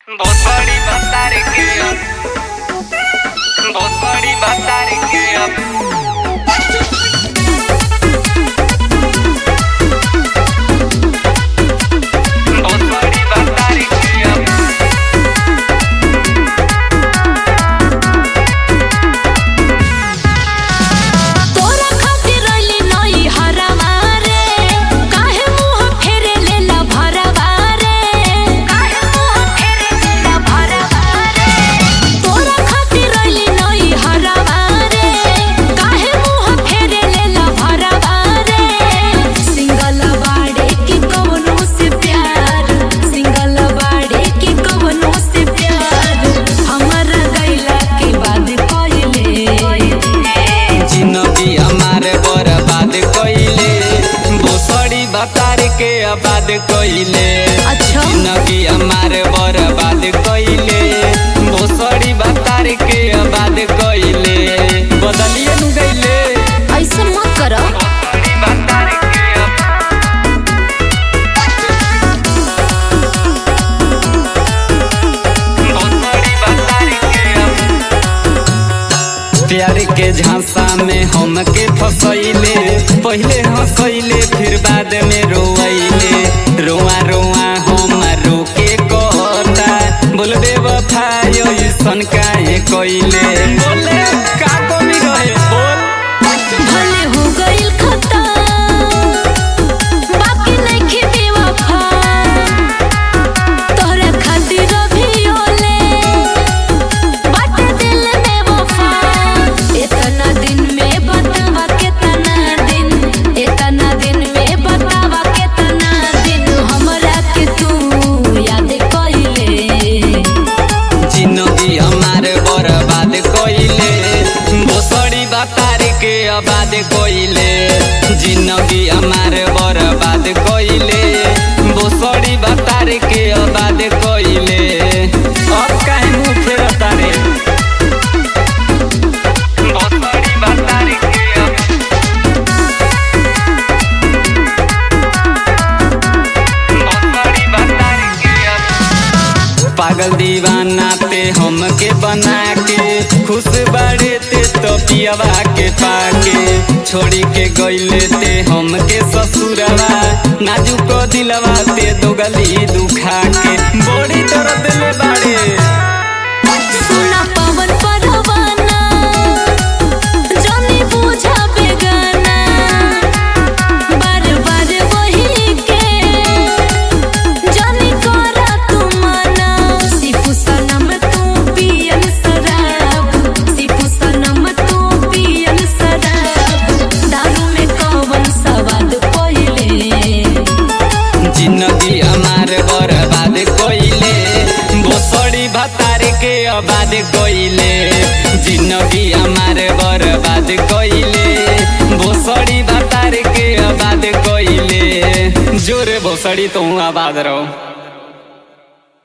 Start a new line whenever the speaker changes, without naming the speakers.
बहुत बड़ी बता के अब बहुत बड़ी बता के अब बहुत बड़ी बता के अब
तोरा खातिर रइली नई हरवा रे काहे मुंह फेरे लेला भरवा रे काहे मुंह फेरे लेला भरवा रे तोरा खातिर रइली नई हरवा रे काहे मुंह फेरे लेला भरवा रे सिंगल बाड़े की कवनो से प्यार सिंगल बाड़े की कवनो से प्यार हमरा गइला के बाद कइले
जिंदगी हमारे बर्बाद कइले भोसड़ी बतार के आबाद कइले
अच्छा
जिंदगी हमारे बर्बाद कइले भोसड़ी बतार के आबाद कइले बदलिए नु गइले
ऐसे मत करो
भोसड़ी बतार के अब भोसड़ी बतार के अब प्यार के झांसा में हमके फसैले पहले हंसैले फिर बाद में रोइले रोआ रोआ हम रोके कहता बोलबे वफायो सन काहे कइले बोले का कमी रहे बोल
भले हो गइल खता बाकी नइखे बेवफा तोहरा खातिर भी ओले बाटे दिल में वफा इतना दिन में बतावा कितना दिन इतना दिन में बतावा कितना दिन हमरा के तू याद कइले
जिंदगी हमारे बर्बाद कइले भोसड़ी बतार के आबाद कइले जिंदगी हमारे बर्बाद कइले भोसड़ी बतार के आबाद कइले अब काहे मुंह फेरता रे भोसड़ी बतार के अब भोसड़ी बतार के अब पागल दीवाना ते हमके बना के खुश बाड़े ते तो पियवा के पाके छोड़ी के गइले ते हमके ससुरवा नाजुक दिलवा ते दोगली दुखा के बड़ी दर्द ले बाड़े
सुना पवन परवाना जानी बूझा बेगाना बार बार वही के जानी करा तू मना सिपू सनम तू पियन शराब सिपू सनम तू पियन शराब दारू में कवन सवाद पहिले
जिंदगी हमार बर्बाद कइले भोसड़ी भतार के आबाद कइले जिंदगी हमार बर्बाद कइले भोसड़ी भतार के आबाद कइले जोरे भोसड़ी तू आबाद रहो